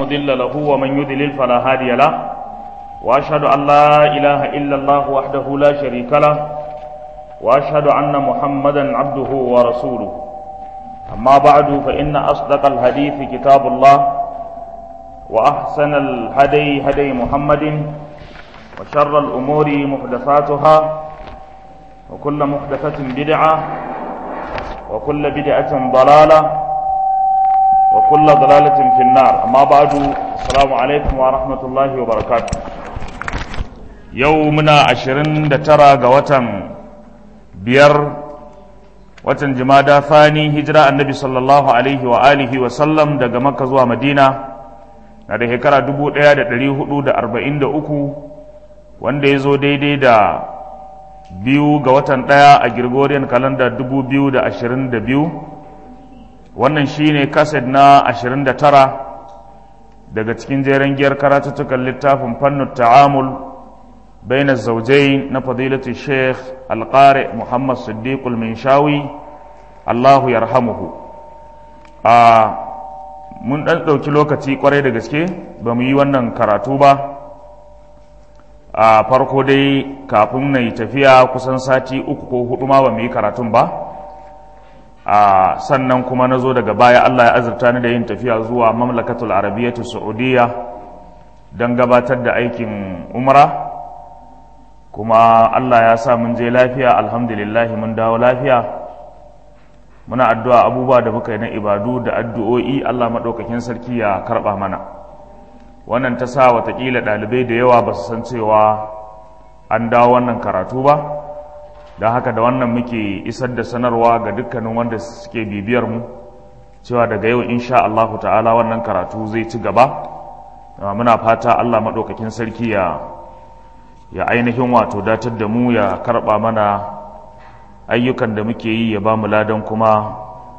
مضل له ومن يضلل فلا هادي له وأشهد أن لا إله إلا الله وحده لا شريك له وأشهد أن محمدا عبده ورسوله أما بعد فإن أصدق الحديث كتاب الله وأحسن الهدي هدي محمد وشر الأمور محدثاتها وكل محدثة بدعة وكل بدعة ضلالة وكل ضلالة في النار أما بعد السلام عليكم ورحمة الله وبركاته يومنا عشرين دترى قوة بير watan jimada fani hijira annabi sallallahu alaihi wa alihi wa sallam daga makka zuwa madina na da shekara 1443 wanda ya zo daidai da biyu ga watan ɗaya a Gregorian calendar 2022 wannan shine kaset na 29 daga cikin jeren giyar karatuttukan littafin fannin ta'amul بين الزوجين نفضيلة الشيخ القارئ محمد صديق المنشاوي الله يرحمه آه mun ɗan ɗauki lokaci ƙwarai da gaske ba mu yi wannan karatu ba a farko dai kafin na yi tafiya kusan sati uku ko hudu ma ba mu yi karatun ba a sannan kuma na zo daga baya allah ya azurta ni da yin tafiya zuwa mamlakatul arabiyyatu saudiya don gabatar da aikin umra kuma Allah ya sa mun je lafiya alhamdulillah mun dawo lafiya muna addu'a abubuwa da muka yi na ibadu da addu'o'i Allah maɗaukakin sarki ya karɓa mana wannan ta sa watakila ɗalibai da yawa ba su san cewa an dawo wannan karatu ba don haka da wannan muke isar da sanarwa ga dukkanin wanda suke bibiyar mu cewa daga yau insha Allah ta'ala wannan karatu zai ci gaba muna fata Allah maɗaukakin sarki ya ya ainihin wato datar da mu ya karɓa mana ayyukan da muke yi ya ba mu ladan kuma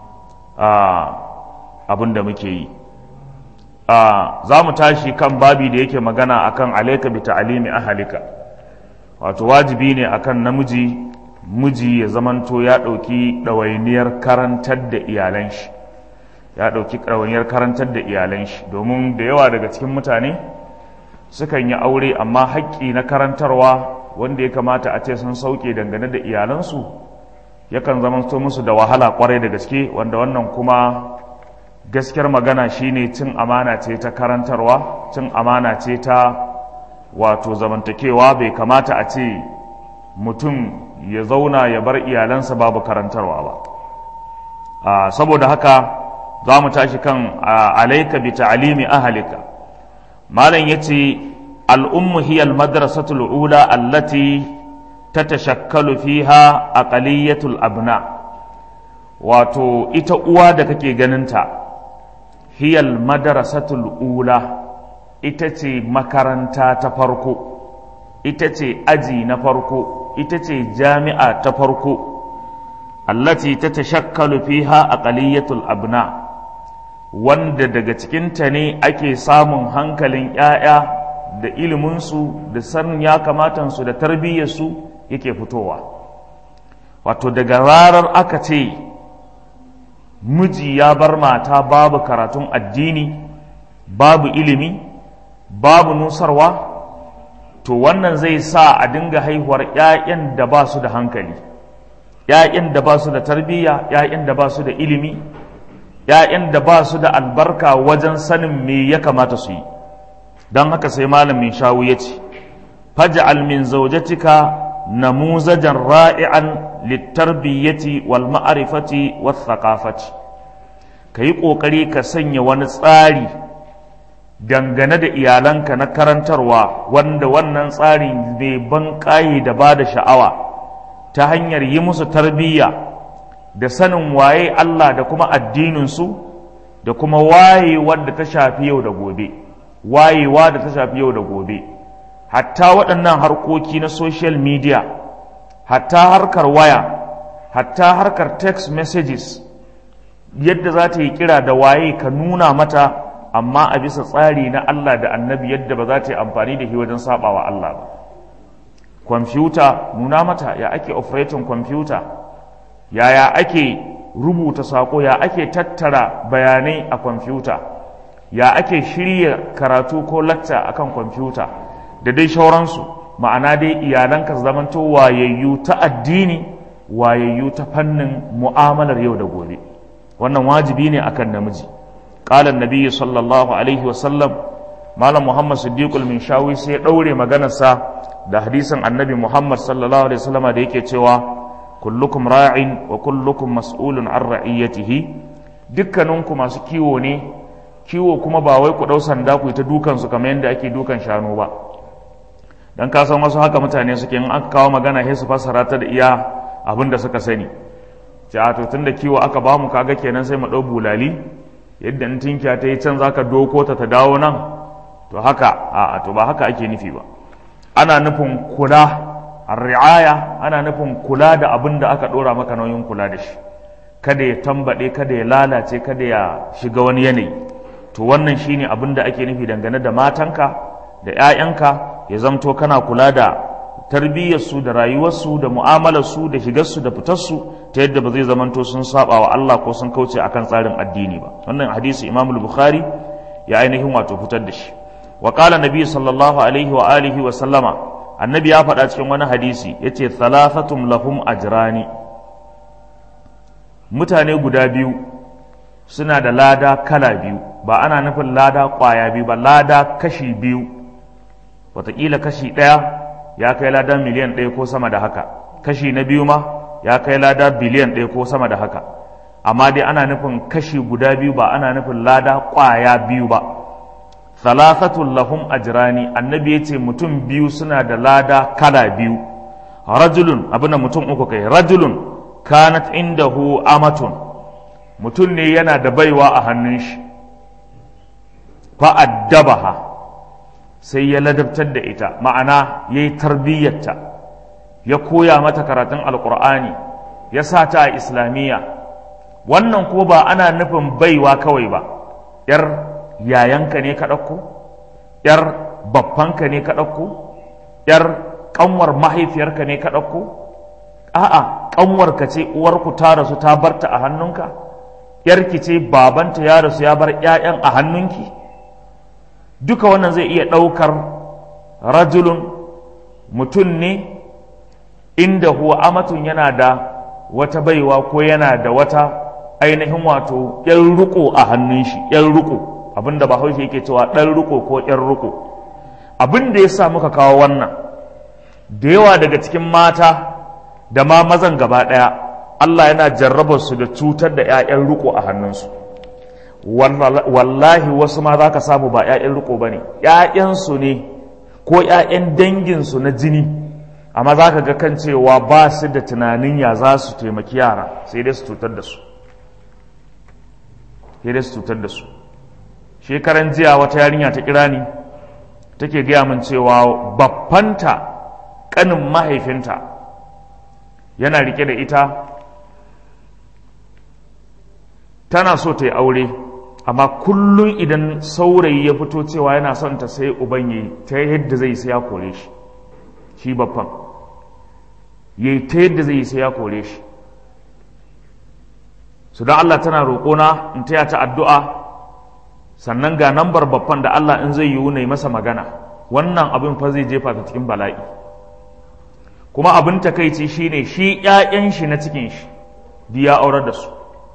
abin da muke yi za mu tashi kan babi da yake magana akan alaika bi ta'alimi ahalika wato wajibi ne akan namiji miji ya zamanto ya ɗauki ɗawainiyar karantar da iyalan shi ya ɗauki ɗawainiyar karantar da iyalan shi domin da yawa daga cikin mutane sukan yi aure amma haƙƙi na karantarwa wanda ya kamata a ce sun sauke dangane da iyalansu yakan zama to musu da wahala kwarai da gaske wanda wannan kuma gaskiyar magana shine cin amana ce ta karantarwa cin amana ce ta wato zamantakewa bai kamata a ce mutum ya zauna ya bar iyalansa babu karantarwa ba saboda haka za mu tashi kan alaika bi ta'alimi ahalika malam ya ce al'ummu hiyar madrasatul ula allati ta tashakkalu fiha aqaliyatul abna wato ita uwa da kake ganinta hiyar madrasatul ula ita ce makaranta ta farko ita ce aji na farko ita ce jami'a ta farko allati ta tashakkalu fiha aqaliyatul abna wanda daga cikinta ne ake samun hankalin ‘ya'ya da iliminsu da sanin ya kamatansu da tarbiyyarsu yake fitowa wato daga ranar aka ce miji ya bar mata babu karatun addini babu ilimi babu nusarwa to wannan zai sa a dinga haihuwar ‘ya'yan da ba su da hankali ‘ya'yan da ba su da tarbiyya ‘ya'yan da ba su da ilimi ‘ya'yan da ba su da albarka wajen sanin me ya kamata su yi don haka sai malamin shawu ya ce faj'al min zaujatika namuzajan ra'i'an littarbiyyati wal ma'arifati was thaqafati ka yi ƙoƙari ka sanya wani tsari dangane da iyalanka na karantarwa wanda wannan tsari bai ban ƙayi da ba da sha'awa ta hanyar yi musu tarbiyya da sanin waye Allah da kuma addininsu da kuma wayewar da ta shafi yau da gobe wayewa da ta shafi yau da gobe hatta waɗannan harkoki na social media hatta harkar waya hatta harkar text messages yadda za ta yi kira da waye ka nuna mata amma a bisa tsari na Allah da annabi yadda ba za ta yi amfani da shi wajen sabawa Allah ba kwamfuta nuna mata ya ake operating kwamfuta yaya ake rubuta sako ya ake tattara bayanai a kwamfuta ya ake shirya karatu ko lacca akan kwamfuta da dai shauransu ma'ana dai iyalanka su zamanto wayayyu ta addini wayayyu ta fannin mu'amalar yau da gobe wannan wajibi ne akan namiji qala annabi sallallahu alaihi wasallam malam muhammad siddiqul min shawi sai ya daure maganarsa da hadisin annabi muhammad sallallahu alaihi wasallama da yake cewa kullukum ra'in wa kullukum mas'ulun an ra'iyatihi dukkaninku masu kiwo ne kiwo kuma ba wai ku dau sanda ku ta dukan su kamar yadda ake dukan shanu ba dan ka san wasu haka mutane suke in aka kawo magana sai su fassara ta da iya abin da suka sani ce a to tunda kiwo aka ba mu kaga kenan sai mu dau bulali yadda in tinkiya ta yi can zaka doko ta ta dawo nan to haka a to ba haka ake nufi ba ana nufin kula ri'aya ana nufin kula da abin da aka dora maka nauyin kula da shi kada ya tambade kada ya lalace kada ya shiga wani yanayi to wannan shine abin da ake nufi dangane da matanka da 'ya'yanka ya zamto kana kula da tarbiyyarsu da rayuwarsu da mu'amalarsu da shigarsu da fitarsu ta yadda ba zai zamanto sun saba wa Allah ko sun kauce akan tsarin addini ba wannan hadisi Imam Bukhari ya ainihin wato fitar da shi wa qala nabi sallallahu alaihi wa alihi wa sallama annabi ya faɗa cikin wani hadisi yace thalathatum lahum ajrani mutane guda biyu suna da lada kala biyu ba ana nufin lada kwaya biyu ba lada kashi biyu wataƙila kashi ɗaya ya kai lada miliyan ɗaya ko sama da haka kashi na biyu ma ya kai lada biliyan ɗaya ko sama da haka amma dai ana nufin kashi guda biyu ba ana nufin lada ƙwaya biyu ba thalathatul lahum ajrani annabi ya ce mutum biyu suna da lada kala biyu rajulun abin da mutum uku kai rajulun kanat indahu amatun mutum ne yana da baiwa a hannun shi fa'addabaha sai ya ladabtar da ita ma'ana ya yi tarbiyyarta ya koya mata karatun alkur'ani ya sa ta a islamiyya wannan ko ba ana nufin baiwa kawai ba yar yayanka ne ka ɗauko yar babbanka ne ka ɗauko yar ƙanwar mahaifiyarka ne ka ɗauko a'a ƙanwarka ce uwarku ta rasu ta barta a hannunka yarki ce babanta ya rasu ya bar 'ya'yan a hannunki duka wannan zai iya ɗaukar rajulun mutum ne inda huwa amatun yana da wata baiwa ko yana da wata ainihin wato ‘yan riko a hannun shi ‘yan riko abinda ba haushe yake cewa ɗan riko ko ‘yan riko abin da ya sa muka kawo wannan da yawa daga cikin mata da ma mazan gaba ɗaya Allah yana jarrabar su da cutar da ‘ya'yan riko a hannunsu wallahi wasu ma za ka samu ba 'ya'yan riko ba ne 'ya'yansu ne ko 'ya'yan danginsu na jini amma za ka ga kan cewa ba su da tunanin ya za su taimaki yara sai dai su cutar da su sai dai su cutar da su shekaran jiya wata yarinya ta kira ni take gaya min cewa babbanta kanin mahaifinta yana rike da ita tana so ta yi aure amma kullum idan saurayi ya fito cewa yana son ta sai uban yi ta yadda zai sai ya kore shi shi babban yi ta yadda zai sai ya kore shi su don Allah tana roƙona in taya ta addu'a sannan ga nambar babban da Allah in zai yiwu na yi masa magana wannan abin fa zai jefa ta cikin bala'i kuma abin takaici shine shi ‘ya'yan shi na cikin shi biya aurar da su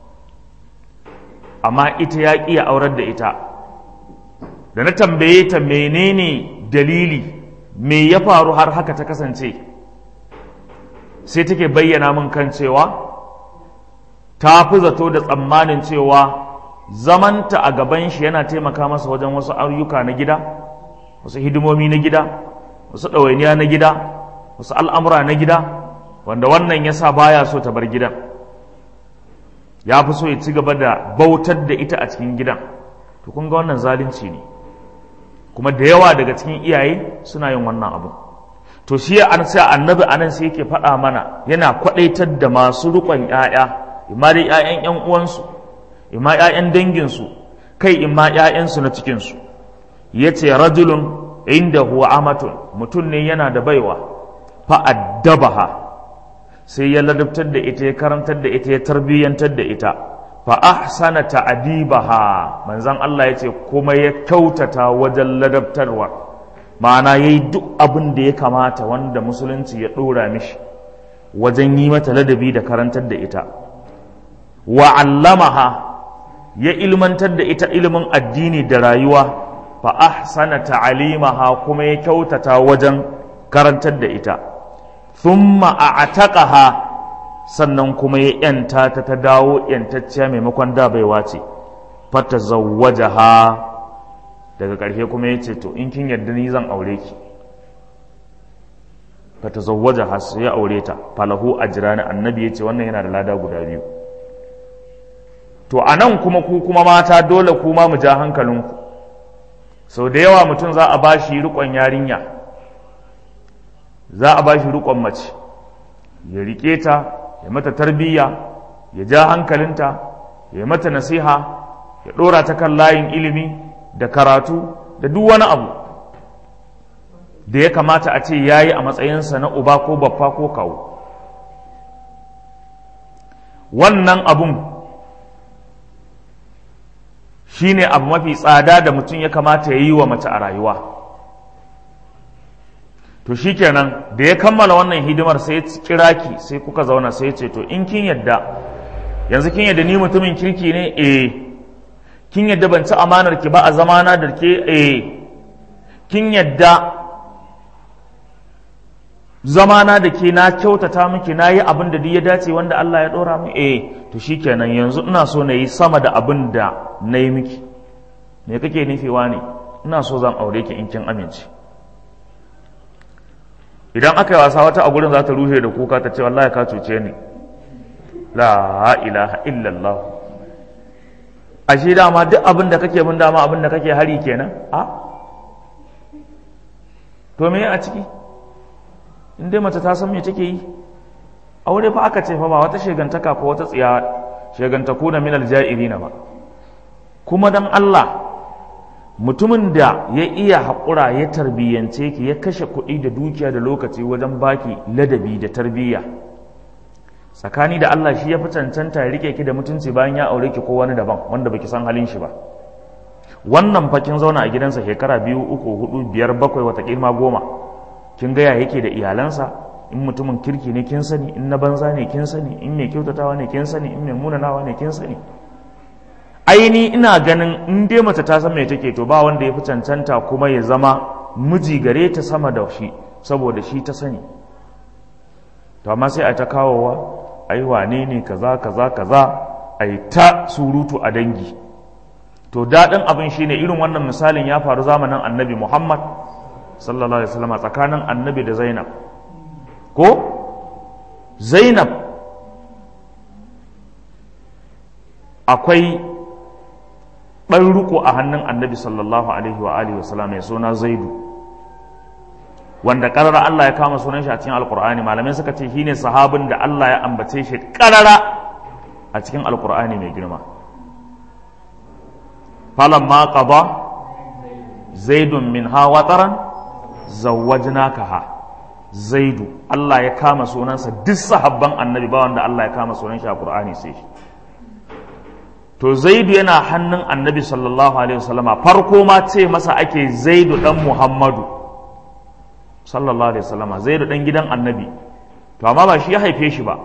amma ita ya ƙi ya aurar da ita da na tambaye ta menene dalili me ya faru har haka ta kasance sai take bayyana min kan cewa ta fi zato da tsammanin cewa zamanta a gaban shi yana taimaka masa wajen wasu ayyuka na gida wasu hidimomi na gida wasu ɗawainiya na gida wasu al'amura na gida wanda wannan ya sa baya so ta bar gidan ya fi so ya ci gaba da bautar da ita a cikin gidan to kun ga wannan zalunci ne kuma da yawa daga cikin iyaye suna yin wannan abu to shi an sai annabi anan sai yake faɗa mana yana kwaɗaitar da masu riƙon ƴaƴa imma dai ƴaƴan ƴan uwansu imma ƴaƴan danginsu kai imma ƴaƴansu na cikinsu yace rajulun inda huwa amatun mutum ne yana da baiwa fa addabaha sai ya ladabtar da ita ya karantar da ita ya tarbiyyantar da ita fa ahsana ta'dibaha manzon Allah yace kuma ya kyautata wajen ladabtarwa ma'ana yayi duk abin da ya kamata wanda musulunci ya dora mishi wajen yi mata ladabi da karantar da ita wa allamaha ya ilmantar da ita ilimin addini da rayuwa fa ahsana ta'alimaha kuma ya kyautata wajen karantar da ita thumma a'taqaha sannan kuma ya yanta ta ta dawo yantacciya maimakon da baiwa ce fata zawwajaha daga ƙarshe kuma ya ce to in kin yarda ni zan aure ki fata zawwajaha sai ya aure ta falahu ajrani annabi ya ce wannan yana da lada guda biyu to a nan kuma ku kuma mata dole kuma mu ja hankalinku sau da yawa mutum za a ba shi riƙon yarinya za a ba shi riƙon mace ya riƙe ta ya mata tarbiyya ya ja hankalinta ya mata nasiha ya ɗora ta kan layin ilimi da karatu da duk wani abu da ya kamata a ce ya yi a matsayinsa na uba ko baffa ko kawo wannan abun shi ne abu mafi tsada da mutum ya kamata ya yi wa mace a rayuwa to shi kenan da ya kammala wannan hidimar sai ya kira ki sai kuka zauna sai ya ce to in kin yadda yanzu kin yadda ni mutumin kirki ne eh kin yadda ban ci amanar ki ba a zamana da ke eh kin yadda zamana da ke na kyautata miki na yi abin da duk ya dace wanda Allah ya ɗora mu eh to shikenan yanzu ina so na yi sama da abin da na yi miki me kake nufewa ne ina so zan aure ki in kin amince idan aka yi wasa wata a gurin za ta rushe da kuka ta ce wallahi ka cuce ni la ilaha illallah ashe dama duk abin da kake mun dama abin da kake hari kenan a to me a ciki in dai mace ta san me take yi aure fa aka ce fa ba wata shegantaka ko wata tsiya shegantaku na minal ja'irina ba kuma dan Allah mutumin da ya iya haƙura ya tarbiyyance ki ya kashe kuɗi da dukiya da lokaci wajen baki ladabi da tarbiyya tsakani da Allah shi ya fi cancanta ya rike ki da mutunci bayan ya aure ki ko wani daban wanda baki san halin shi ba wannan fakin zauna a gidansa shekara biyu uku hudu biyar bakwai wata ma goma kin gaya yake da iyalansa in mutumin kirki ne kin sani in na banza ne kin sani in mai kyautatawa ne kin sani in mai munanawa ne kin sani aini ina ganin in dai mace ta san me take to ba wanda ya fi cancanta kuma ya zama miji gare ta sama da shi saboda shi ta sani to amma sai a ta kawowa ai wane ne kaza kaza kaza ai ta surutu a dangi to daɗin abin shine irin wannan misalin ya faru zamanin annabi muhammad sallallahu alaihi wasallam tsakanin annabi da zainab ko zainab akwai ɗan riko a hannun annabi sallallahu alaihi wa alihi wasallam mai suna zaidu wanda ƙarara Allah ya kama sunan shi a cikin alkur'ani malamai suka ce shine sahabin da Allah ya ambace shi ƙarara a cikin alkur'ani mai girma falamma qada zaidun min ha wataran zawwajnakaha zaidu Allah ya kama sunansa duk sahabban annabi ba wanda Allah ya kama sunan shi a Qur'ani sai shi to zaidu yana hannun annabi sallallahu alaihi wasallama farko ma ce masa ake zaidu dan Muhammadu sallallahu alaihi wasallama zaidu dan gidan annabi to amma ba shi ya haife shi ba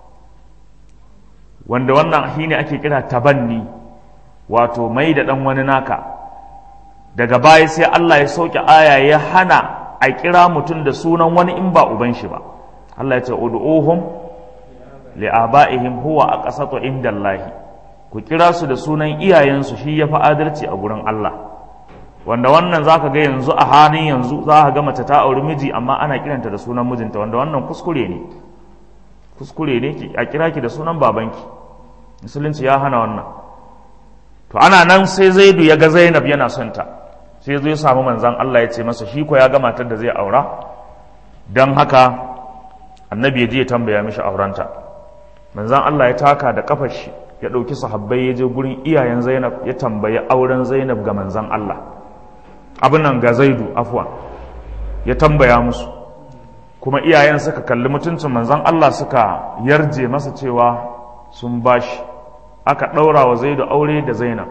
wanda wannan shine ake kira tabanni wato mai da dan wani naka daga baya sai Allah ya sauke aya ya hana a kira mutum da sunan wani in ba uban shi ba Allah ya ce ud'uhum li abaihim huwa aqsatu indallahi ku kira su da sunan iyayensu shi ya fi adalci a gurin Allah wanda wannan zaka ga yanzu a halin yanzu za ka ga mace ta auri miji amma ana kiranta da sunan mijinta wanda wannan kuskure ne kuskure ne ki a kira ki da sunan babanki musulunci ya hana wannan to ana nan sai zaidu ya ga zainab yana son ta sai zo ya samu manzan Allah ya ce masa shi ko ya ga matar da zai aura don haka annabi ya je ya tambaya mishi aurenta manzan Allah ya taka da kafar shi ya ɗauki sahabbai ya je gurin iyayen zainab ya tambayi auren zainab ga manzan Allah abin nan ga zaidu afwa ya tambaya musu kuma iyayen suka kalli mutuncin manzan Allah suka yarje masa cewa sun bashi aka ɗaura wa zaidu aure da zainab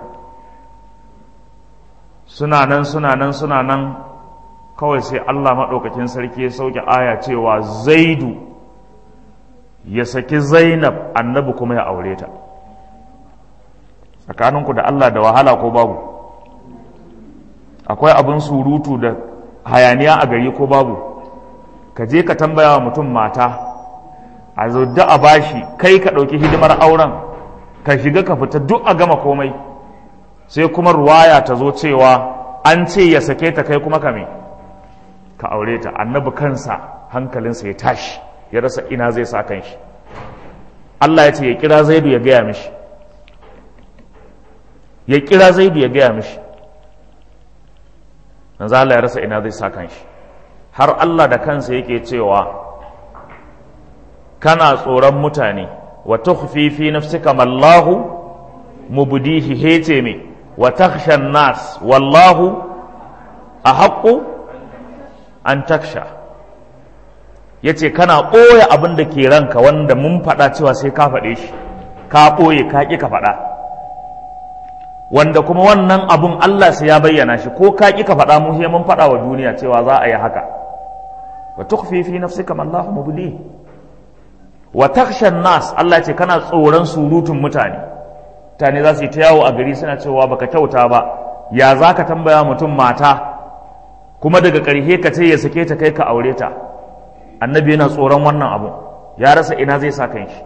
suna nan suna nan suna nan kawai sai allah maɗaukakin sarki ya sauke aya cewa zaidu ya saki zainab annabi kuma ya aure ta tsakaninku da allah da wahala ko babu akwai abin surutu da hayaniya a gari ko babu ka je ka tambaya wa mutum mata a da a bashi kai ka ɗauki hidimar auren ka shiga ka fita duk a gama komai sai kuma ruwaya ta zo cewa an ce ya sake ta kai kuma kame ka aure ta annabi kansa hankalinsa ya tashi ya rasa ina zai sa kan shi Allah ya ce ya kira zaidu ya gaya mishi ya kira zaidu ya gaya mishi manzo Allah ya rasa ina zai sa kan shi har Allah da kansa yake cewa kana tsoron mutane wa tukhfi fi nafsika mallahu mubdihi hece me wa takhsha nas wallahu ahaqqu an taksha yace kana ɓoye abin da ke ranka wanda mun faɗa cewa sai ka faɗe shi ka ɓoye ka ƙi ka faɗa wanda kuma wannan abun Allah sai ya bayyana shi ko ka ƙi ka faɗa mu sai mun faɗa wa duniya cewa za a yi haka wa tukhfi fi nafsika ma Allahu mubdi wa takhsha nas Allah ce kana tsoron surutun mutane mutane za su yi ta yawo a gari suna cewa baka kyauta ba ya za ka tambaya mutum mata kuma daga ƙarshe ka ce ya sake ta kai ka aure ta annabi yana tsoron wannan abu ya rasa ina zai sa kan shi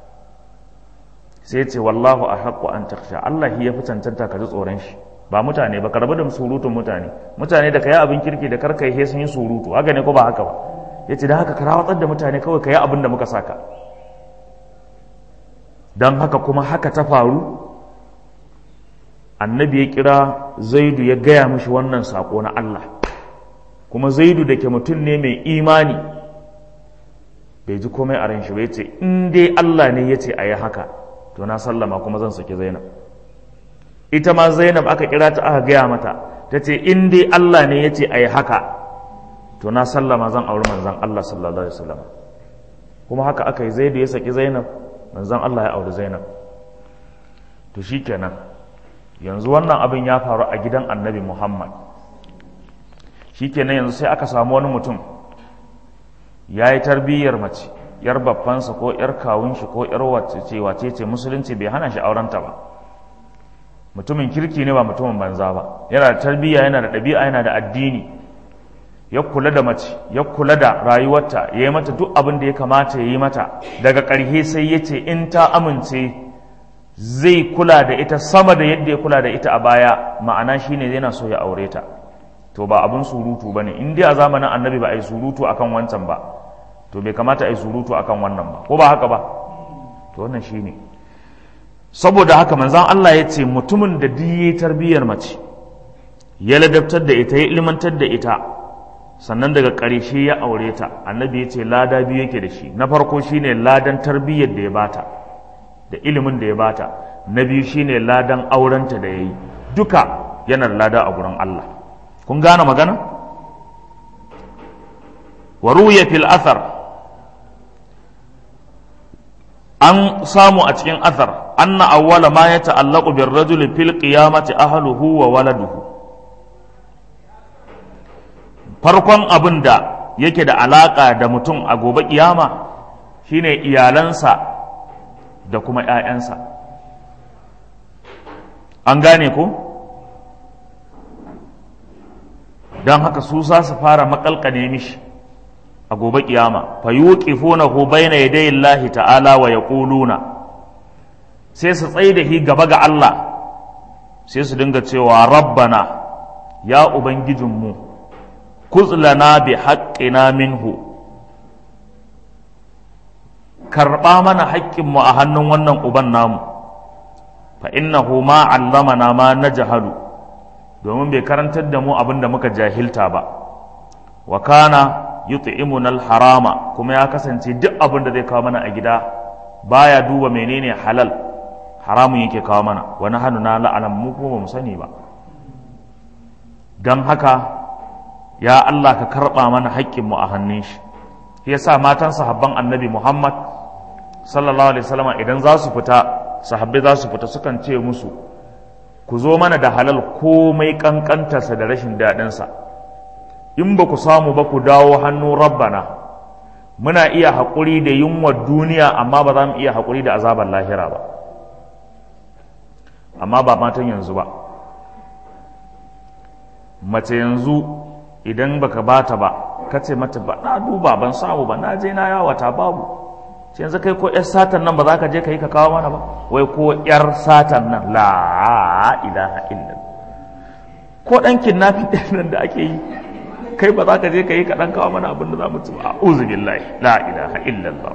sai ce wallahu a haƙƙo an taksha Allah ya fi cancanta ka ji tsoron shi ba mutane ba ka rabu da surutun mutane mutane da ka yi abin kirki da karka yi sun yi surutu haka ne ko ba haka ba ya ce da haka ka rawatsar da mutane kawai ka yi abin da muka saka don haka kuma haka ta faru annabi ya kira zaidu ya gaya mishi wannan saƙo na Allah kuma zaidu da ke mutum ne mai imani bai ji komai a ran shi ba ya ce in dai Allah ne ya ce a yi haka to na sallama kuma zan saki zainab ita ma zainab aka kira ta aka gaya mata ta ce in dai Allah ne ya ce a yi haka to na sallama zan auri manzan Allah sallallahu alaihi wasallam kuma haka aka yi zaidu ya saki zainab manzan Allah ya auri zainab to shikenan yanzu wannan abin ya faru a gidan annabi muhammad shikenan yanzu sai aka samu wani mutum ya yi tarbiyyar mace yar babbansa ko yar kawun shi ko yar wace wace ce musulunci bai hana shi aurenta ba mutumin kirki ne ba mutumin banza ba yana da tarbiyya yana da ɗabi'a yana da addini ya kula da mace ya kula da rayuwarta ya yi mata duk abin da ya kamata ya yi mata daga ƙarshe sai ya ce in ta amince zai kula da ita sama da yadda ya kula da ita a baya ma'ana shine yana so ya aure ta to ba abin surutu ba ne in dai a zamanin annabi ba a yi surutu akan wancan ba to bai kamata a yi surutu akan wannan ba ko ba haka ba to wannan shine saboda haka manzan Allah ya ce mutumin da duk tarbiyyar mace ya ladabtar da ita ya ilmantar da ita sannan daga ƙarshe ya aure ta annabi ya ce lada biyu yake da shi na farko shine ladan tarbiyyar da ya bata da ilimin da ya bata na biyu shine ladan aurenta da ya yi duka yana da lada a gurin Allah kun gane magana wa ruya fil athar an samu a cikin athar anna awwala ma ya ta'allaqu bir rajuli fil qiyamati ahluhu wa waladuhu farkon abin da yake da alaka da mutum a gobe kiyama shine iyalansa da kuma ‘ya'yansa an gane ko don haka su za su fara makalkane mishi a gobe kiyama fa yuqifunahu bayna yaday Allah ta'ala wa yaquluna sai su tsaye da shi gaba ga Allah sai su dinga cewa rabbana ya ubangijinmu kuzlana bi haqqina minhu karɓa mana haƙƙinmu a hannun wannan uban namu fa innahu ma allamana ma na jahalu domin bai karantar da mu abin da muka jahilta ba wa kana yut'imuna harama kuma ya kasance duk abin da zai kawo mana a gida baya duba menene halal haramun yake kawo mana wani hannu na la'anan mu kuma ba mu sani ba don haka ya Allah ka karɓa mana haƙƙinmu a hannun shi yasa matan sahabban annabi Muhammad sallallahu alaihi wasallam idan za su fita sahabbai za su fita sukan ce musu ku zo mana da halal komai kankantarsa da rashin daɗinsa in ba ku samu ba ku dawo hannu rabbana muna iya haƙuri da yunwar duniya amma ba za mu iya haƙuri da azabar lahira ba amma ba matan yanzu ba mace yanzu idan baka bata ba ka ce mata ba na duba ban samu ba na je na yawata babu sai yanzu kai ko yar satan nan ba za ka je ka yi ka kawo mana ba wai ko yar satan nan la ilaha illallah ko dan kidnapping din nan da ake yi kai ba za ka je ka yi ka dan kawo mana abin da za mu ci ba a'udhu billahi la ilaha illallah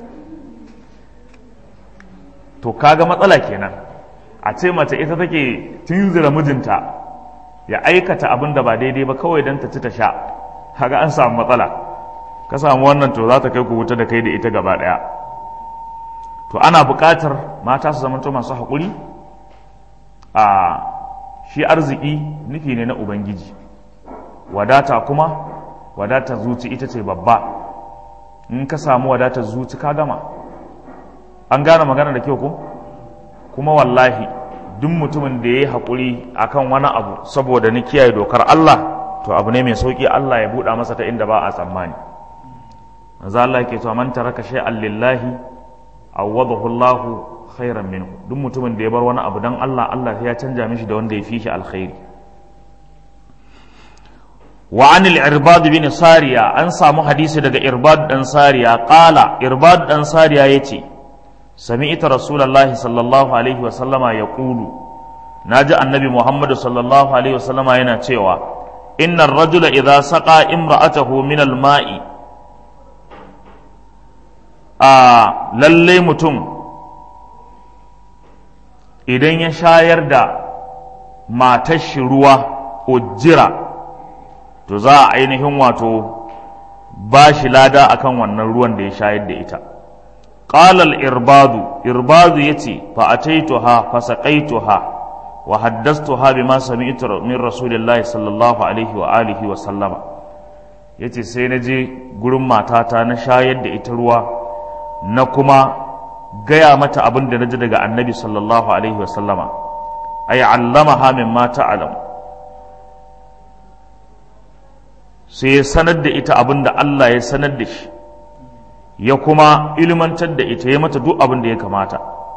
to kaga matsala kenan a ce mace ita take tunzura mijinta ya aikata abin da ba daidai ba kawai don ta ci ta sha kaga an samu matsala ka samu wannan to za ta kai ku wuta da kai da ita gaba ɗaya to ana buƙatar mata su zamanto masu haƙuri a shi arziki nufi ne na ubangiji wadata kuma wadata zuci ita ce babba in ka samu wadatar zuci ka gama an gane magana da kyau ko kuma wallahi duk mutumin da ya yi haƙuri akan wani abu saboda ni kiyaye dokar Allah to abu ne mai sauƙi Allah ya buɗa masa ta inda ba a tsammani manzo Allah yake cewa man taraka shay'an lillahi awwadahu Allah khairan minhu duk mutumin da ya bar wani abu dan Allah Allah ya canja mishi da wanda ya fi shi alkhairi wa anil irbad bin sariya an samu hadisi daga irbad dan sariya qala irbad dan sariya yace سمعت رسول الله صلى الله عليه وسلم يقول ناجى النبي محمد صلى الله عليه وسلم yana cewa إن الرجل إذا سقى امرأته من الماء آه للي متم idan ya shayar da matar shi ruwa ujjira to za a ainihin wato ba shi lada akan wannan ruwan da ya shayar da ita قال الإرباد إرباد يتي فأتيتها فسقيتها وحدثتها بما سمعت من رسول الله صلى الله عليه وآله وسلم yace sai na je gurin matata na shayar da ita ruwa na kuma gaya mata abin da na ji daga annabi sallallahu alaihi wasallama ay allamaha mimma ta'lam sai ya sanar da ita abin da Allah ya sanar da shi ya kuma ilmantar da ita ya mata duk abin da ya kamata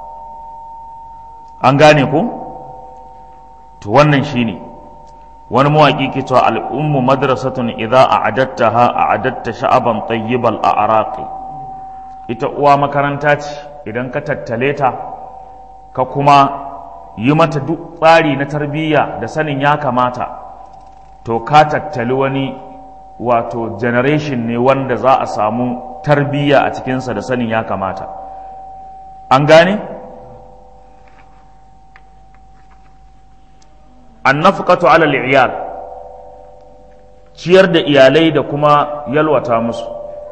an gane ko to wannan shine wani mawaƙi ke cewa al'ummu madrasatun idza a'adattaha a'adatta sha'aban tayyibal a'raqi ita uwa makaranta ce idan ka tattale ta ka kuma yi mata duk tsari na tarbiyya da sanin ya kamata to ka tattali wani wato generation ne wanda za a samu tarbiyya a cikinsa da sanin ya kamata an gane annafqatu ala iyal ciyar da iyalai da kuma yalwata musu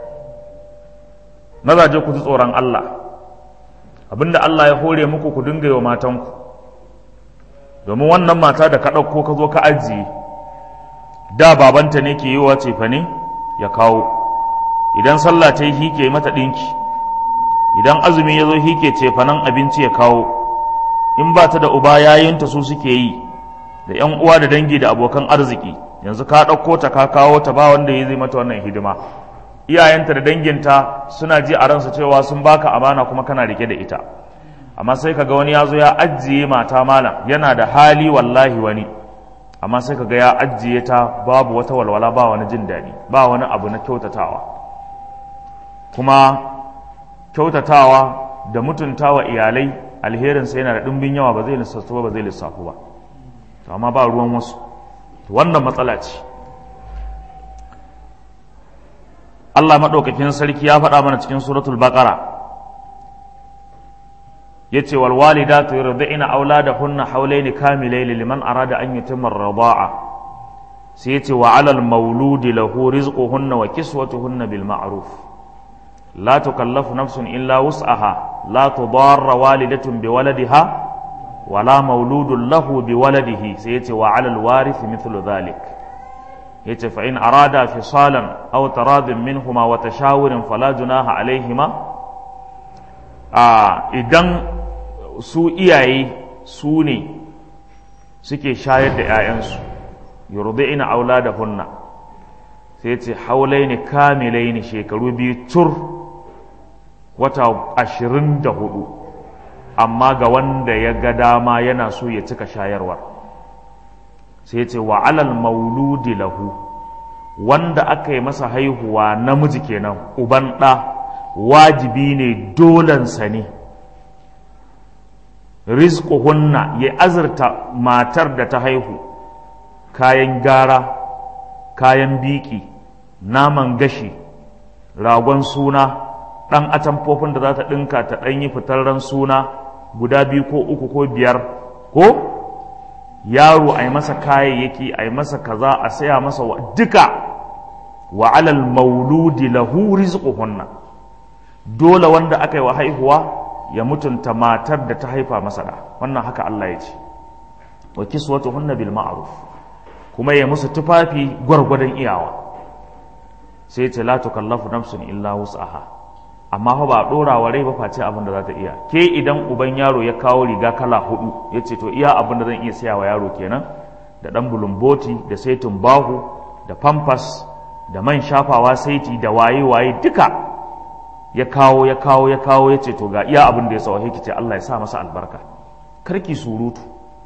mazaje ku ji tsoron Allah abinda Allah ya hore muku ku dinga yi wa matanku domin wannan mata da ka ɗauko ka zo ka ajiye da babanta ne ke yi wa cefane ya kawo idan sallah ta yi hike mata ɗinki idan azumi ya zo hike cefanen abinci ya kawo in ba ta da uba yayinta su suke yi da yan uwa da dangi da abokan arziki yanzu ka ɗauko ta ka kawo ta ba wanda ya zai mata wannan hidima iyayenta da danginta suna ji a ransu cewa sun baka amana kuma kana rike da ita amma sai kaga wani ya zo ya ajiye mata malam yana da hali wallahi wani amma sai kaga ya ajiye ta babu wata walwala ba wani jin daɗi ba wani abu na kyautatawa kuma kyautatawa da mutuntawa iyalai alherinsa yana da ɗumbin yawa ba zai lissafu ba ba zai lissafu ba amma ba ruwan wasu wannan matsala ce Allah maɗaukakin sarki ya faɗa mana cikin suratul baqara yace wal walidatu yurdina auladahunna hawlayn kamilayn liman arada an yutimma ar-rida'a sai yace wa 'alal mauludi lahu rizquhunna wa kiswatuhunna bil ma'ruf la tukallafu nafsun illa wus'aha la tudarra walidatun bi waladiha wala mauludun lahu bi waladihi sai yace wa 'alal warithi mithlu dhalik yace fa in arada fisalan aw taradin minhuma wa tashawurin fala junaha alaihima a idan su iyaye su ne suke shayar da 'ya'yansu yurdi'ina auladahunna sai ce haulaini kamilaini shekaru biyu tur wata ashirin da hudu amma ga wanda ya ga dama yana so ya cika shayarwar sai ce wa alal mauludi lahu wanda aka yi masa haihuwa namiji kenan uban ɗa wajibi ne dolansa ne rizquhunna ya azurta matar da ta haihu kayan gara kayan biki naman gashi ragon suna ɗan atamfofin da za ta ɗinka ta ɗan yi fitarren suna guda biyu ko uku ko biyar ko yaro a yi masa kayayyaki a yi masa kaza a saya masa wa duka wa alal mauludi lahu rizquhunna dole wanda aka yi wa haihuwa ya mutunta matar da ta haifa masa da wannan haka Allah ya ce wa kiswatuhunna bil ma'ruf kuma ya musu tufafi gwargwadon iyawa sai ce la tukallafu nafsun illa wus'aha amma fa ba dora wa rai ba face abin da za ta iya ke idan uban yaro ya kawo riga kala hudu ya ce to iya abin da zan iya siya wa yaro kenan da dan bulumboti da saitin bahu da pampas da man shafawa saiti da waye waye duka ya kawo ya kawo ya kawo ya ce to ga iya abin da ya sawa ki ce Allah ya sa masa albarka karki surutu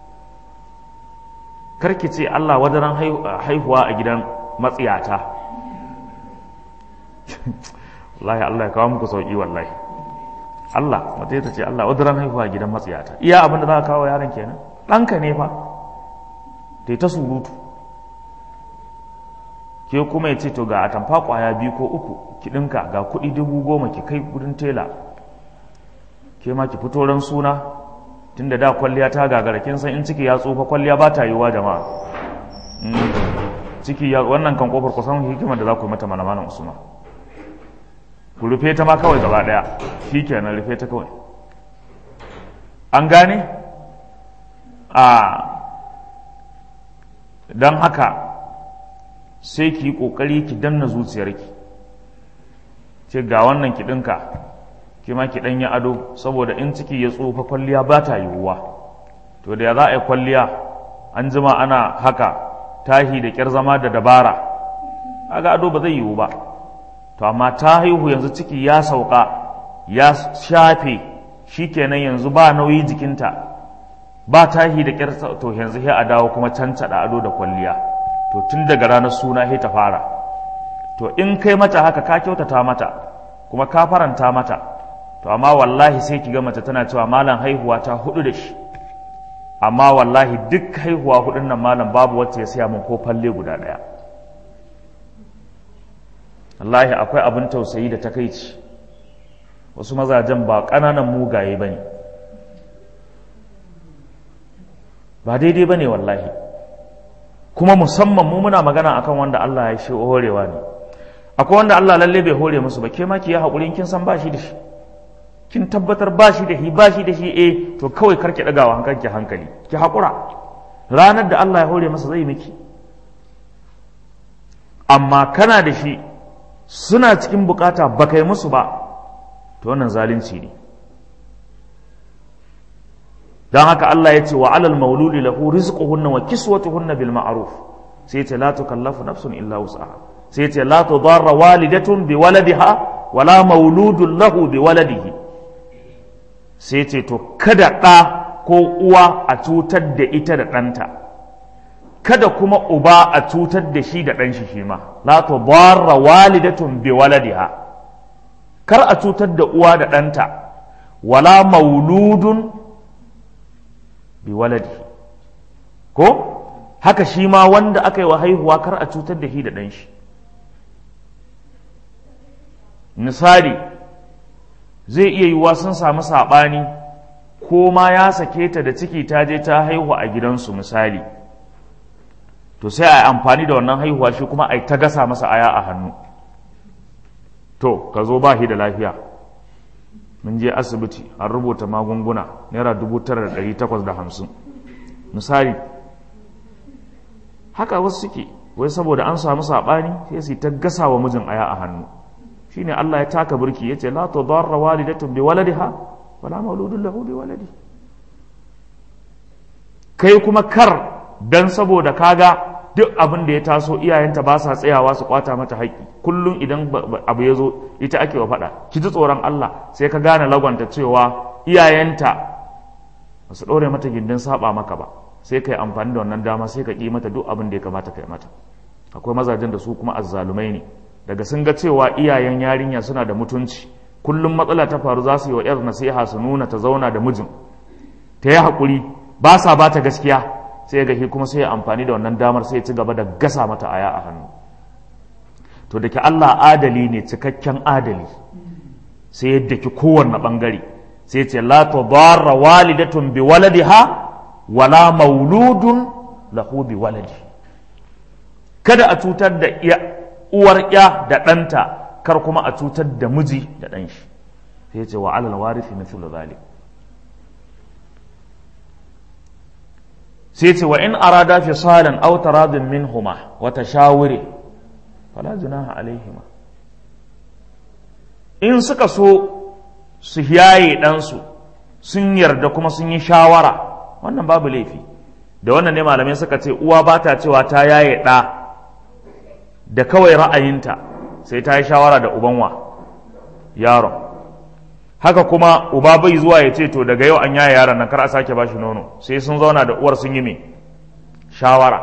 karki ce Allah wadaran haihuwa a gidan matsiyata wallahi Allah ya kawo muku sauki wallahi Allah wata ta ce Allah wadaran haihuwa a gidan matsiyata iya abin da za ka kawo yaron kenan ɗanka ne fa da ta surutu ke kuma ya ce to ga atamfa kwaya biyu ko uku ki ɗinka ga kuɗi dubu goma ki kai gudun tela ke ma ki fito ran suna tun da da kwalliya ta gagara kin san in ciki ya tsufa kwalliya ba ta yiwuwa jama'a ciki ya wannan kan kofar kusan hikimar da za ku yi mata mana malam usman ku rufe ta ma kawai gaba ɗaya shi kenan rufe ta kawai an gane a don haka sai ki yi ƙoƙari ki danna zuciyarki ce ga wannan ki ɗinka ki ma ki ɗanyi ado saboda in ciki ya tsufa kwalliya ba ta yiwuwa to da ya za a yi kwalliya an jima ana haka tahi da ƙyar zama da dabara aga ado ba zai yiwu ba to amma ta haihu yanzu ciki ya sauka ya shafe shikenan yanzu ba nauyi jikinta ba tahi da ƙyar to yanzu sai a dawo kuma cancaɗa ado da kwalliya to tun daga ranar suna sai ta fara to in kai mata haka ka kyautata mata kuma ka faranta mata to amma wallahi sai ki ga mace tana cewa malam haihuwa ta hudu da shi amma wallahi duk haihuwa hudun nan malam babu wacce ya siya min ko falle guda daya wallahi akwai abin tausayi da takaici wasu mazajen ba ƙananan mugaye ba ne ba daidai ba ne wallahi kuma musamman mu muna magana akan wanda Allah ya shi horewa ne akwai wanda Allah lalle bai hore musu ba ke ma ki yi haƙurin kin san ba shi da shi kin tabbatar ba shi da shi ba shi da shi eh to kawai karki ɗagawa hankalki hankali ki haƙura ranar da Allah ya hore masa zai miki amma kana da shi suna cikin bukata ba kai musu ba to wannan zalunci ne don haka Allah ya ce wa alal mauludi lahu rizquhunna wa kiswatuhunna bil ma'ruf sai ce la tukallafu nafsun illa wus'aha sai ce la tudarra walidatun bi waladiha wala mauludun lahu bi waladihi sai ce to kada ɗa ko uwa a cutar da ita da ɗanta kada kuma uba a cutar da shi da ɗan shi shi ma la tudarra walidatun bi waladiha kar a cutar da uwa da ɗanta wala mauludun bi waladihi ko haka shi ma wanda aka yi wa haihuwa kar a cutar da shi da ɗan shi misali zai iya yiwuwa sun samu saɓani ko ma ya sake ta da ciki ta je ta haihu a gidansu misali to sai a yi amfani da wannan haihuwa shi kuma a yi ta gasa masa aya a hannu to ka zo ba shi da lafiya mun je asibiti an rubuta magunguna naira dubu tara da ɗari takwas da hamsin misali haka wasu suke wai saboda an samu saɓani sai su ta gasa wa mijin aya a hannu shine Allah ya taka burki yace la tudarra walidatun bi waladiha wala mauludun lahu bi waladi kai kuma kar dan saboda kaga duk abin da ya taso iyayenta ba sa tsayawa su kwata mata haƙƙi kullum idan abu ya zo ita ake wa faɗa ki ji tsoron Allah sai ka gane lagwanta cewa iyayenta ba su ɗore mata gindin saba maka ba sai ka yi amfani da wannan dama sai ka ƙi mata duk abin da ya kamata ka yi mata akwai mazajen da su kuma azzalumai ne daga sun ga cewa iyayen yarinya suna da mutunci kullum matsala ta faru za su yi wa 'yar nasiha su nuna ta zauna da mijin ta yi haƙuri ba sa ba ta gaskiya sai ga shi kuma sai ya amfani da wannan damar sai ya ci gaba da gasa mata aya a hannu to da ke Allah adali ne cikakken adali sai ya daki kowanne bangare sai ce la tudarra walidatun bi waladiha wala mauludun lahu bi waladi kada a cutar da uwar ya da ɗanta kar kuma a cutar da miji da ɗan shi sai ya ce wa alal warithi mithlu zalik sai ce wa in arada fi salan aw taradin minhuma wa tashawuri fala junaha alaihima in suka so su yaye ɗansu sun yarda kuma sun yi shawara wannan babu laifi da wannan ne malamai suka ce uwa ba ta cewa ta yaye ɗa da kawai ra'ayinta sai ta yi shawara da ubanwa yaron haka kuma uba bai zuwa ya ce to daga yau an yaye yaron nan kar a sake bashi nono sai sun zauna da uwar sun yi me shawara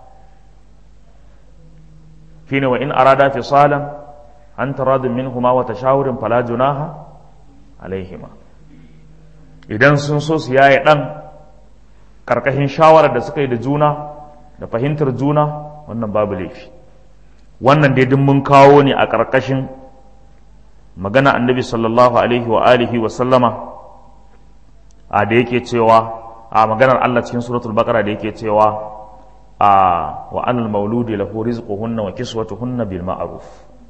shine wa in arada fisalan an taradin minhuma wa tashawurin fala junaha alaihima idan sun so su yaye dan karkashin shawarar da suka yi da juna da fahimtar juna wannan babu laifi wannan dai duk mun kawo ne a karkashin magana annabi sallallahu alaihi wa alihi wa sallama a da yake cewa a maganar Allah cikin suratul baqara da yake cewa a wa anal mauludi lahu rizquhunna wa kiswatuhunna bil ma'ruf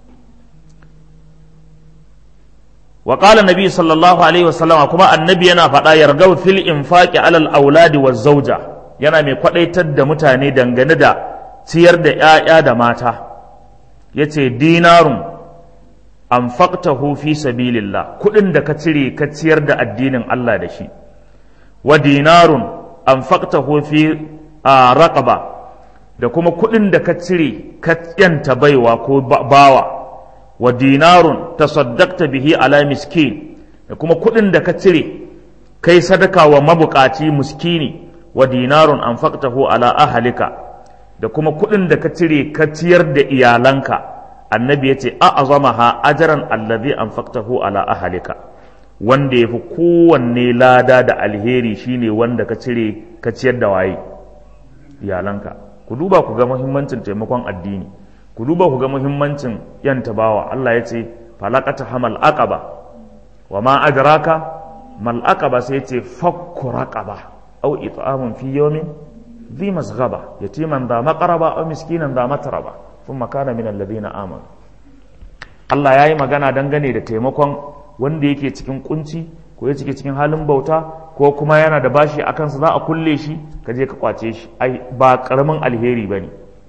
wa qala nabi sallallahu alaihi wa sallama kuma annabi yana faɗa yargau fil infaqi alal auladi waz zawja yana mai kwadaitar da mutane dangane da ciyar da 'ya'ya da mata yace dinarun anfaqtahu fi sabilillah kudin da ka cire ka ciyar da addinin Allah da shi wa dinarun anfaqtahu fi raqaba da kuma kudin da ka cire ka yanta baiwa ko bawa wa dinarun tasaddaqta bihi ala miskin da kuma kudin da ka cire kai sadaka wa mabukaci miskini wa dinarun anfaqtahu ala ahlika da kuma kudin da ka cire ka ciyar da iyalanka annabi ya ce a azamaha ajaran allazi anfaqtahu ala ahalika wanda yafi kowanne lada da alheri shine wanda ka cire ka ciyar da waye iyalanka ku duba ku ga muhimmancin taimakon addini ku duba ku ga muhimmancin yan tabawa Allah ya ce falaqata hamal aqaba wa ma adraka mal aqaba sai ya ce fakku raqaba aw it'amun fi yawmin dhi masghaba yatiman da maqraba aw miskinan da matraba ثم كان من الذين آمنوا Allah ya yi magana dangane da taimakon wanda yake cikin kunci ko ya cike cikin halin bauta ko kuma yana da bashi a kansa za a kulle shi ka je ka kwace shi ai ba karamin alheri ba ne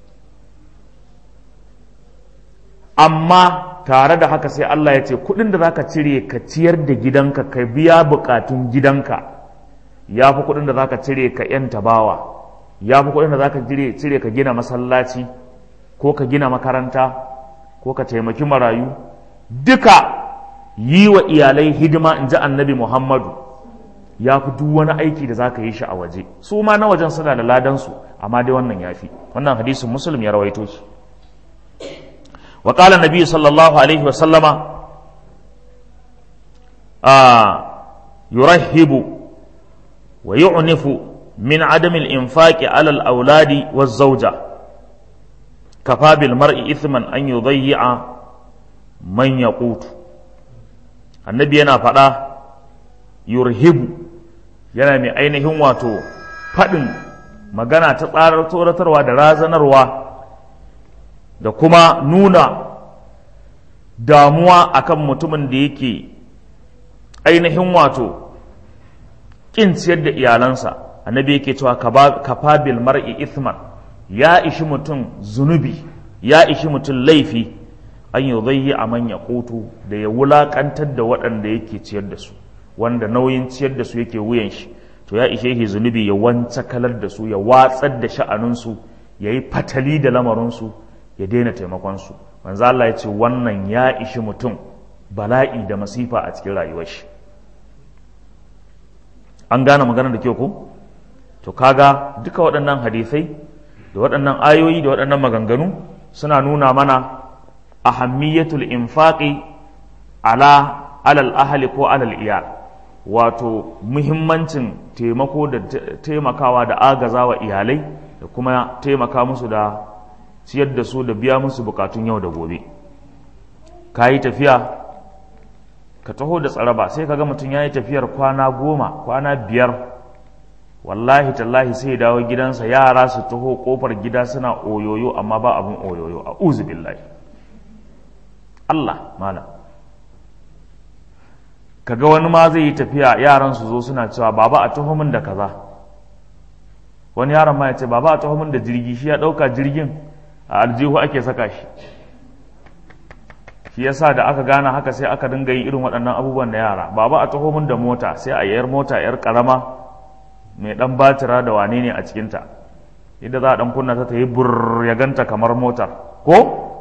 amma tare da haka sai Allah ya ce kudin da zaka cire ka ciyar da gidanka ka biya bukatun gidanka ya fi kudin da zaka cire ka yanta bawa ya fi kudin da zaka cire ka gina masallaci ko ka gina makaranta ko ka taimaki marayu duka yi wa iyalai hidima in ji annabi muhammadu ya fi duk wani aiki da za ka yi shi a waje su ma na wajen suna da ladansu amma dai wannan ya fi wannan hadisin musulun ya rawaito shi wa qala nabi sallallahu alaihi wa sallama yurahibu wa yu'nifu min adami al-infaqi ala al-auladi waz-zawja kafa bil mar'i ithman an yudayyi'a man yaqutu annabi yana faɗa yurhibu yana mai ainihin wato faɗin magana ta tsarar tsoratarwa da razanarwa da kuma nuna damuwa akan mutumin da yake ainihin wato ƙin ciyar da iyalansa annabi yake cewa kafa bil mar'i ithman ya ishi mutum zunubi ya ishi mutum laifi an yi zai a manya kotu da ya wulakantar da waɗanda yake ciyar da su wanda nauyin ciyar da su yake wuyan shi to ya ishe shi zunubi ya wance kalar da su ya watsar da sha'aninsu ya yi fatali da lamarinsu ya daina taimakonsu manzo Allah ya ce wannan ya ishi mutum bala'i da masifa a cikin rayuwar shi an gane magana da kyau ko to kaga duka waɗannan hadisai da waɗannan ayoyi da waɗannan maganganu suna nuna mana ahammiyatul infaqi ala alal ahli ko alal iyal wato muhimmancin taimako da taimakawa da agazawa iyalai da kuma taimaka musu da ciyar da su da biya musu bukatun yau da gobe ka yi tafiya ka taho da tsaraba sai ka ga mutum ya yi tafiyar kwana goma kwana biyar wallahi tallahi sai dawo gidansa yara su taho kofar gida suna oyoyo amma ba abin oyoyo a uzu billahi Allah malam kaga wani ma zai yi tafiya yaran su zo suna cewa baba a taho min da kaza wani yaron ma ya ce baba a taho min da jirgi shi ya dauka jirgin a aljihu ake saka shi shi yasa da aka gane haka sai aka dinga yin irin waɗannan abubuwan da yara baba a taho min da mota sai a yayar mota yar karama mai dan batira da wane ne a cikinta inda za a dan kunna ta ta yi bur ya ganta kamar motar ko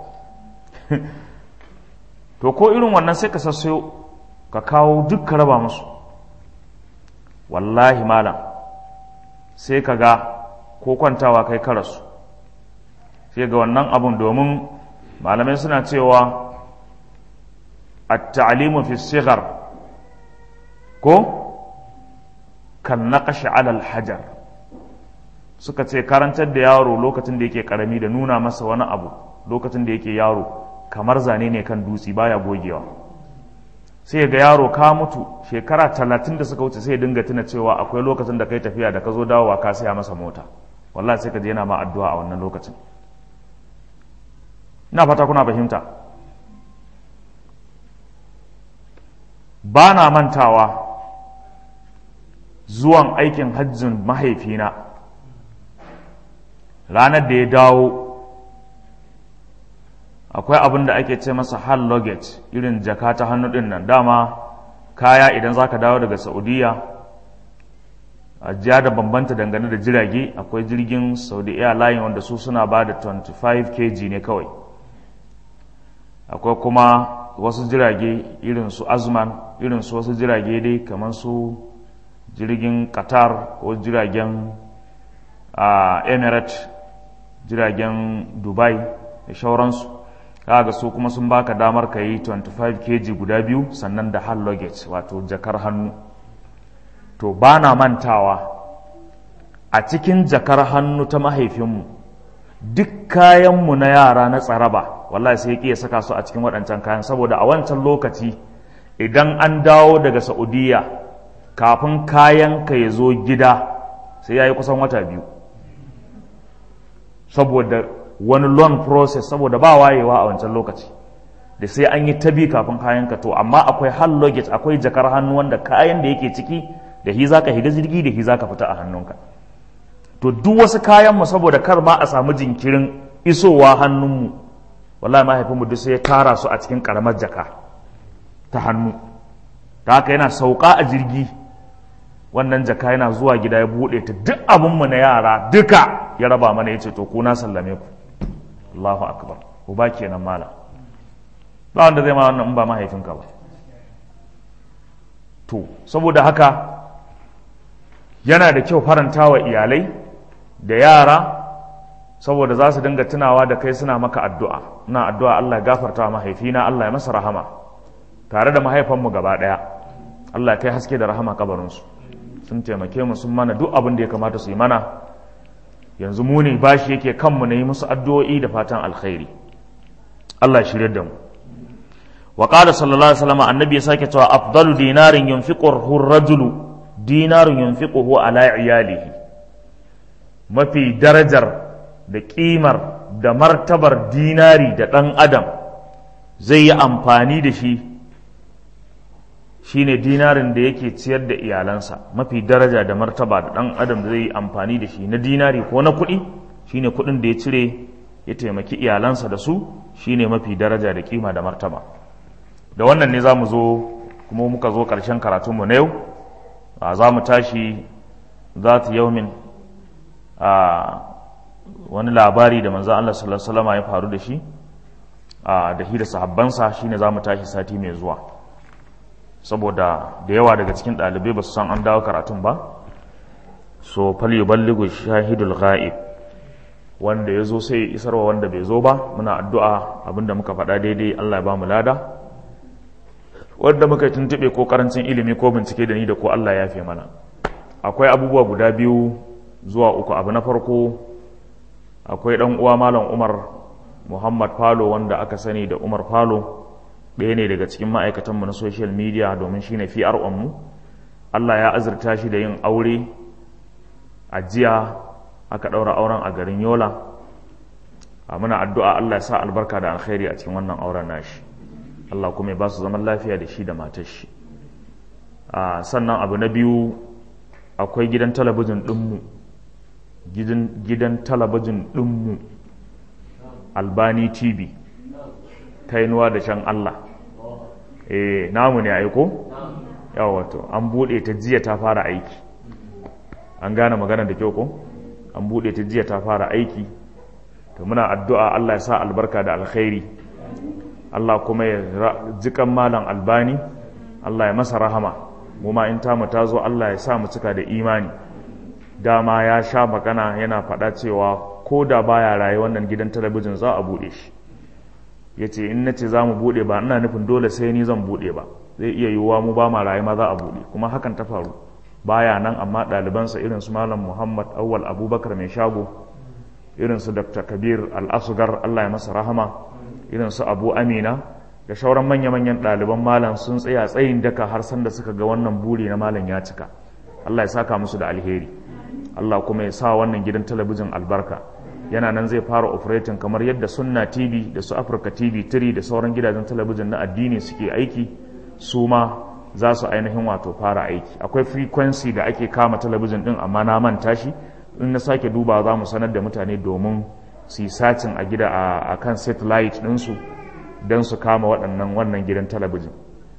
to ko irin wannan sai ka sassayo ka kawo duk ka raba musu wallahi malam sai ka ga ko kwantawa kai karasu sai ga wannan abun domin malamai suna cewa at-ta'limu fi sighar ko kan naqashi alal hajar suka ce karantar da yaro lokacin da yake karami da nuna masa wani abu lokacin da yake yaro kamar zane ne kan dutse baya gogewa sai ga yaro ka mutu shekara talatin da suka wuce sai dinga tuna cewa akwai lokacin da kai tafiya da ka zo dawowa ka saya masa mota wallahi sai ka je yana ma addu'a a wannan lokacin ina fata kuna fahimta ba na mantawa zuwan aikin hajjin mahaifina ranar da ya dawo akwai abin da ake ce masa hall luggage irin jaka ta hannu din nan dama kaya idan za ka dawo daga saudiya ajiya da bambanta dangane da jirage akwai jirgin saudi airline wanda su suna ba da 25 kg ne kawai akwai kuma wasu jirage irin su azman irin su wasu jirage dai kamar su jirgin qatar ko jiragen emirates jiragen dubai da shauransu kaga su kuma sun baka damar ka yi 25 kg guda biyu sannan da hand luggage wato jakar hannu to ba na mantawa a cikin jakar hannu ta mahaifinmu duk kayanmu na yara na tsaraba wallahi sai ya saka su a cikin waɗancan kayan saboda a wancan lokaci idan an dawo daga saudiya kafin kayan ka ya zo gida sai ya yi kusan wata biyu saboda wani loan process saboda ba wayewa a wancan lokaci da sai an yi tabi kafin kayan ka to amma akwai hand luggage akwai jakar hannu wanda kayan da yake ciki da hi zaka higa jirgi da hi zaka fita a hannunka to duk wasu kayan mu saboda kar ma a samu jinkirin isowa hannunmu wallahi mahaifinmu duk sai ya tara su a cikin karamar jaka ta hannu ta haka yana sauka a jirgi wannan jaka yana zuwa gida ya buɗe ta duk abinmu na yara duka ya raba mana ya ce to ku na sallame ku Allahu akbar uba kenan mala ba wanda zai ma wannan in ba mahaifinka ba to saboda haka yana da kyau faranta wa iyalai da yara saboda za su dinga tunawa da kai suna maka addu'a ina addu'a Allah ya gafarta mahaifina Allah ya masa rahama tare da mahaifanmu gaba ɗaya Allah ya kai haske da rahama kabarinsu sun taimake mu sun mana duk abin da ya kamata su yi mana yanzu mu ne bashi yake kanmu na yi musu addu'o'i da fatan alkhairi Allah shirya da mu wa qala sallallahu alaihi wasallam annabi ya sake cewa afdalu dinarin yunfiquhu rajulu dinarun yunfiquhu ala iyalihi mafi darajar da kimar da martabar dinari da ɗan adam zai yi amfani da shi shine dinarin da yake ciyar da iyalansa mafi daraja da martaba da ɗan adam da zai yi amfani da shi na dinari ko na kuɗi shine kuɗin da ya cire ya taimaki iyalansa da su shine mafi daraja da kima da martaba da wannan ne za mu zo kuma muka zo ƙarshen karatunmu na yau za mu tashi za ta yaumin a wani labari da manzan Allah sallallahu alaihi wasallam ya faru da shi a da hira sahabbansa shine za mu tashi sati mai zuwa saboda da yawa daga cikin ɗalibai ba su san an dawo karatun ba so fal yuballighu shahidul ghaib wanda ya zo sai isarwa wanda bai zo ba muna addu'a abinda muka faɗa daidai Allah ya ba mu lada wanda muka tuntuɓe ko karancin ilimi ko bincike da ni da ko Allah ya fi mana akwai abubuwa guda biyu zuwa uku abu na farko akwai ɗan uwa malam Umar Muhammad Falo wanda aka sani da Umar Falo ɗaya ne daga cikin ma'aikatanmu na social media domin shine FRON mu Allah ya azurta shi da yin aure a jiya aka ɗaura auren a garin Yola a muna addu'a Allah ya sa albarka da alkhairi a cikin wannan auren nashi Allah kuma ya ba su zaman lafiya da shi da matar shi sannan abu na biyu akwai gidan talabijin ɗinmu gidan talabijin ɗinmu albani tv kainuwa da shan Allah eh namu ne aiko yawa wato an buɗe ta jiya ta fara aiki an gane magana da kyau ko an buɗe ta jiya ta fara aiki to muna addu'a Allah ya sa albarka da alkhairi Allah kuma ya jikan malam albani Allah ya masa rahama mu ma in tamu ta zo Allah ya sa mu cika da imani dama ya sha magana yana faɗa cewa ko da baya raye wannan gidan talabijin za a buɗe shi ya ce in na ce za mu buɗe ba ina nufin dole sai ni zan buɗe ba zai iya yiwuwa mu ba ma raye ma za a buɗe kuma hakan ta faru baya nan amma ɗalibansa irin su malam muhammad awwal abubakar mai shago irin su dr kabir al-asgar allah ya masa rahama irin su abu amina da shauran manya-manyan ɗaliban malam sun tsaya tsayin daka har sanda suka ga wannan buri na malam ya cika allah ya saka musu da alheri allah kuma ya sa wannan gidan talabijin albarka yana nan zai fara operating kamar yadda sunna tv da su africa tv 3 da sauran gidajen talabijin na addini suke aiki su ma za su ainihin wato fara aiki akwai frequency da ake kama talabijin din amma na manta shi in na sake duba za mu sanar da mutane domin su yi sacin a gida a kan satellite ɗinsu don su kama waɗannan wannan gidan talabijin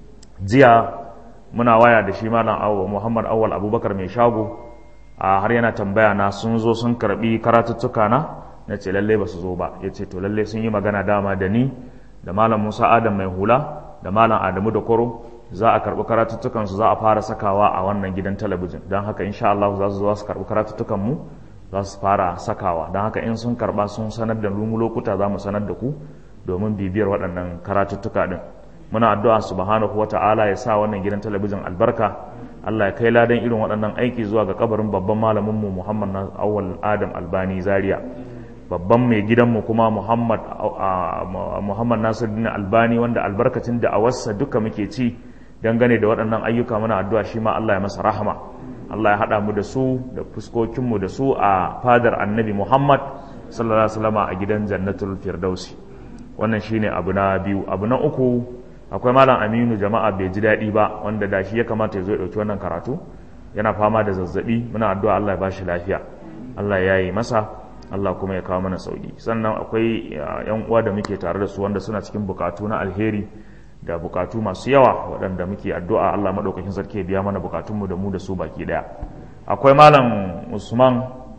jiya muna waya da shi malam awwa muhammad awwal abubakar mai shago a har yana tambaya na sun zo sun karbi karatuttuka na na ce lalle ba su zo ba ya ce to lalle sun yi magana dama da ni da malam musa adam mai hula da malam adamu da koro za a karbi karatuttukan su za a fara sakawa a wannan gidan talabijin don haka insha Allah za su zo su karbi karatuttukan mu za su fara sakawa don haka in sun karba sun sanar da mu lokuta za mu sanar da ku domin bibiyar waɗannan karatuttuka din muna addu'a subhanahu wata'ala ya sa wannan gidan talabijin albarka Allah ya kai ladan irin waɗannan aiki zuwa ga kabarin babban malamin mu Muhammad Awwal Adam Albani Zaria babban mai gidanmu kuma Muhammad Muhammad Nasiruddin Albani wanda albarkacin da awarsa duka muke ci dangane da waɗannan ayyuka muna addu'a shi ma Allah ya masa rahama Allah ya haɗa mu da su da fuskokinmu da su a fadar annabi Muhammad sallallahu alaihi wasallam a gidan jannatul firdausi wannan shine abu na biyu abu na uku akwai malam aminu jama'a bai ji daɗi ba wanda da shi ya kamata ya zo ya ɗauki wannan karatu yana fama da zazzabi muna addu'a Allah ya ba shi lafiya Allah ya yi masa Allah kuma ya kawo mana sauki sannan akwai yan uwa da muke tare da su wanda suna cikin bukatu na alheri da bukatu masu yawa waɗanda muke addu'a Allah maɗaukakin sarki ya biya mana bukatunmu da mu da su baki ɗaya akwai malam usman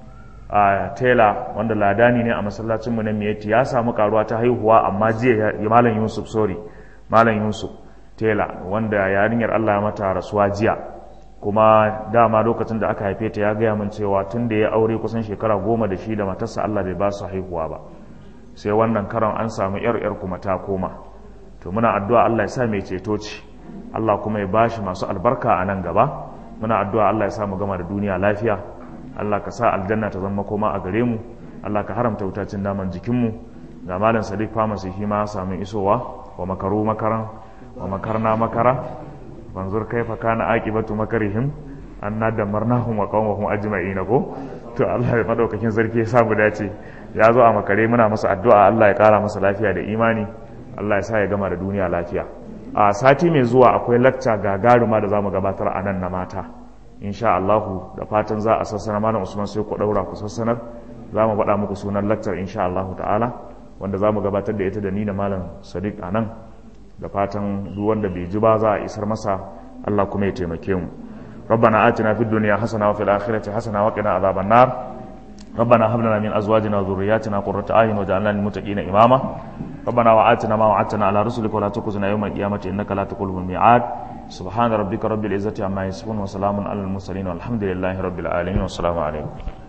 a tela wanda ladani ne a masallacinmu na miyati ya samu karuwa ta haihuwa amma jiya malam yusuf sorry malam yusuf tela wanda yarinyar allah ya mata rasuwa jiya kuma dama lokacin da aka haife ta ya gaya min cewa tun da ya aure kusan shekara goma da shi da matarsa allah bai ba su haihuwa ba sai wannan karon an samu yar yar kuma ta koma to muna addu'a allah ya sa mai ceto ce allah kuma ya bashi masu albarka a nan gaba muna addu'a allah ya sa mu gama da duniya lafiya allah ka sa aljanna ta zama koma a gare mu allah ka haramta wutacin naman jikinmu ga malam sadiq pharmacy shi ma samu isowa wa makaru makaran wa makarna makara banzur kaifa kana aqibatu makarihim anna damarnahum wa qawmahum ajma'in ko to Allah ya madaukakin sarki ya samu dace ya zo a makare muna masa addu'a Allah ya kara masa lafiya da imani Allah ya sa ya gama da duniya lafiya a sati mai zuwa akwai lacca gagaruma da zamu gabatar a nan na mata insha Allah da fatan za a sassana malam Usman sai ku daura ku sassanar za mu faɗa muku sunan laccar insha Allah ta'ala wanda za mu gabatar da ita da ni da malam sadiq a nan da fatan duk wanda bai ji ba za a isar masa Allah kuma ya taimake mu ربنا آتنا في الدنيا حسنة وفي الآخرة حسنة وقنا عذاب النار ربنا هب لنا من أزواجنا وذرياتنا قرة أعين وجعلنا للمتقين إماما ربنا وآتنا ما وعدتنا على رسلك ولا تخزنا يوم القيامة إنك لا تخلف الميعاد سبحان ربك رب العزة عما يصفون وسلام على المرسلين والحمد لله رب العالمين والسلام عليكم